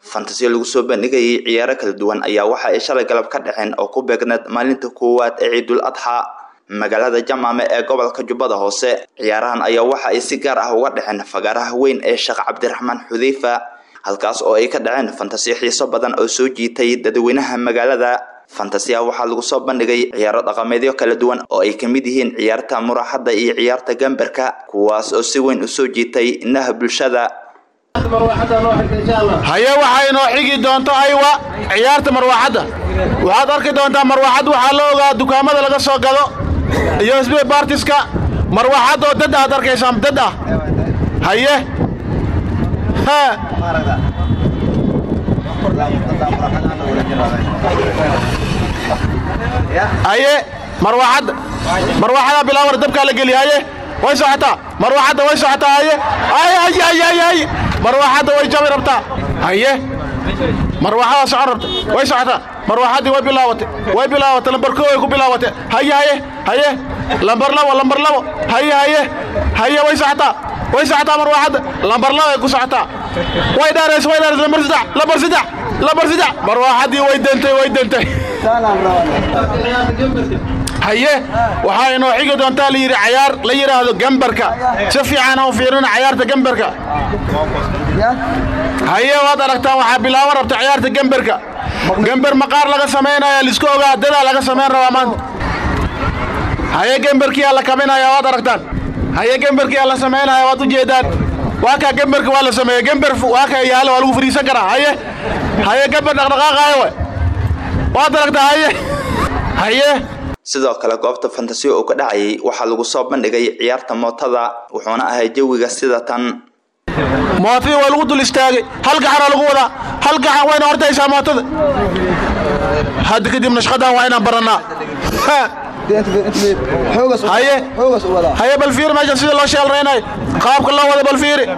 fantasiyo lagu soo bandhigayay ciyaaro kala duwan ayaa waxa ay shalay galab ka dhaceen oo ku beegneed maalinta koowaad ee ciidul adxa magaalada jamaame ee gobolka jubbada hoose ciyaarahan ayaa waxa ay si gaar ah uga dhaceen fagaaraha weyn ee sheekh cabdiraxmaan xudeyfa halkaas oo ay ka dhaceen fantasiyo xiiso badan oo soo jiitay dadweynaha magaalada fantasiya waxaa lagu soo bandhigay ciyaaro dhaqameedyo kala duwan oo ay ka mid yihiin ciyaarta muraxadda iyo ciyaarta gambarka kuwaas oo si weyn u soo jiitay indhaha bulshada haye waxaa inoo xigi doonto aywa ciyaarta marwaaxadda waxaad arki doontaa marwaaxad waxaa la ogaa dukaamada laga soo gado iyo sb bartiska marwaaxad oo dad aad arkaysaan dad ah haye haye marwaaxadda marwaaxadaa bilaawar dabkaa la geliya haye way socotaa marwaaxadda way socotaa haye haye haye haye haye haye marwaaxadda way jabi rabtaa haye marwaaxadaa socon rabta way socotaa marwaaxaddii way bilaawatay way bilaawatay lambar koo way ku bilaawatay haye haye haye lambar labo lambar labo haye haye haye way socotaa way socotaa marwaaxadda lambar labo ay ku socotaa way dheerays way dheerays lambar saddex lambar saddex lambar saddex marwaaxaddii way dantay way dantay haye waxaa inoo xigi doontaa layidhi cayaar la yidhaahdo gambarka si fiican aan u fiirina cayaarta gambarka haye waad aragtaan waxaa bilaaban rabta ciyaarta gambarka gambar maqaar laga samaynaya liska ogaa dadaa laga samayn rabaa maanta haye gambarkiyaa la kaminaya waad aragtaan haye gambarkiyaa la samaynaya waad ujeedaan waa kaa gambarka waa la sameeye gambar waa kaa yaala waa lagu fariisan karaa haye haye gambar dhaqdhaqaaqaayo we waad aragtaa haye haye sidoo kale goobta fantasiyo oo ka dhacayay waxaa lagu soo bandhigay ciyaarta mootada wuxuuna ahay jawiga sida tan mootadii waa lagu dul istaagay hal gacanaa lagu wadaa hal gacan wayna hortaysaa mootada hadda kadibna shaqadan waa inaan barannaa haye haye bal fiiri meeshan sida loo sheelraynayo qaabka loo wada bal fiiri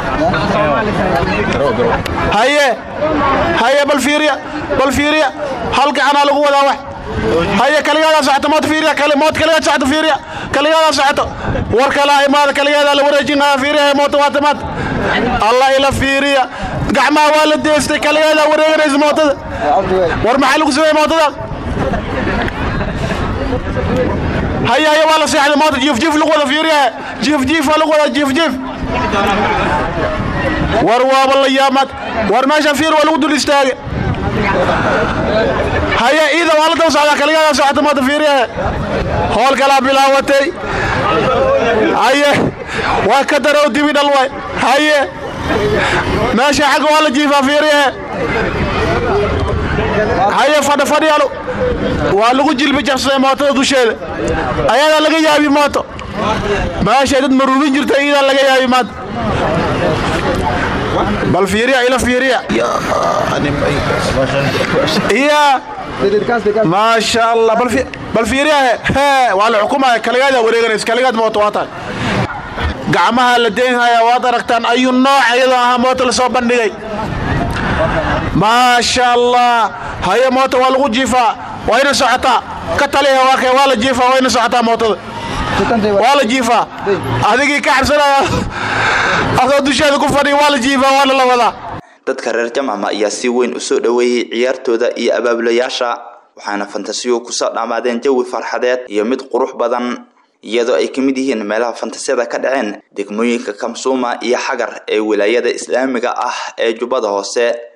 haye haye bal fiiriya bal fiiriya hal gacanaa lagu wadaa wax haye kaligaada socoto mood fiiriya kali mood kaligaad socoto fiiriya kaligaada socoto war kala imaada kaligeeda la wareejinaya fiiriya mooto waata maad allah ila fiiriya gacmaha waa la deestay kaligeeda wareeganaysa mootada war maxaa lagu sameeyey mootada haye haye waa la seexday moota jiif jiif lagu wada fiiriya jiif jiif waa lagu wada jiif jiif war waaba la yaamaad war meeshan fiir waa lagu dul istaagay haye iida waa la daba socdaa kaligaada socota moota fiiriyahe hool kalaa bilaawatay haye waa ka darow dibi dhal way haye meesha xagga waa la jiifaa fiiriyahe haye fadha fadhiyaalo waa lagu jilbi jabsaday mootada dusheeda ayadaa laga yaabi mooto meeshay dad maruubin jirta iidaa laga yaabi maanta bal fiiriya ila fiiriya iya maasha allah bal fiiriya he waa la xukumaya kaligaada wareeganaysa kaligaad mooto waa tahay gacmaha la deynhaya waad aragtaan ayuu nooc iyadoo ahaa mooto lasoo bandhigay maasha allah haye moota waa lagu jiifaa wayna socotaa ka taliha waa kay waa la jiifaa wayna socotaa mootada waa la jiifaa adigii ka xabsanaya adoo dusheeda ku fadhiya waa la jiifaa waana la wadaa dadka reer jamcama ayaa si weyn u soo dhoweeyey ciyaartooda iyo abaabulayaasha waxaana fantasiyo kusoo dhammaadeen jawi farxadeed iyo mid qurux badan iyadoo ay ka mid yihiin meelaha fantasiyada ka dhaceen degmooyinka kamsuuma iyo xagar ee wilaayada islaamiga ah ee jubbada hoose